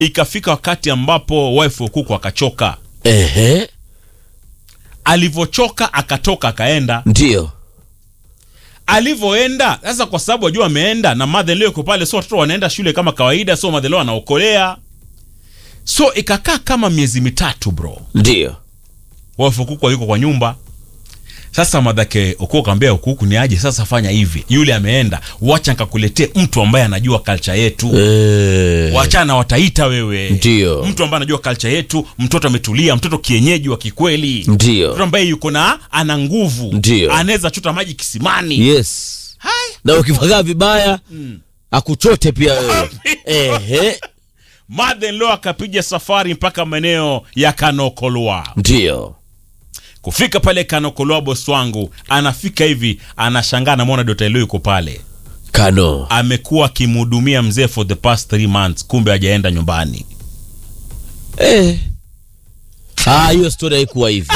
ikafika wakati ambapo wife Okuku akachoka Ehe, alivyochoka akatoka akaenda ndio. alivyoenda sasa kwa sababu wajua ameenda na madhe leo iko pale so watoto wanaenda shule kama kawaida so madhe leo anaokolea so ikakaa kama miezi mitatu bro Ndio. wife Okuku yuko kwa nyumba sasa madhake Okuku akamwambia Okuku ni aje sasa fanya hivi yule ameenda wacha nikakuletee mtu ambaye anajua culture yetu Eh, wachana wataita wewe Ndio. mtu ambaye anajua culture yetu mtoto ametulia mtoto kienyeji wa kikweli Ndio. mtoto ambaye yuko na ana nguvu Ndio. anaweza chota maji kisimani Yes. Hai. Na ukifagaa vibaya akuchote pia wewe. Ehe, Mother-in-law akapiga safari mpaka maeneo ya Kanokolwa. ndio. Kufika pale Kanokolwa, boss wangu anafika hivi, anashangaa namwona Dr. Elo yuko pale, Kano. amekuwa akimhudumia mzee for the past three months, kumbe hajaenda nyumbani. Eh. Ah, hiyo story haikuwa hivi.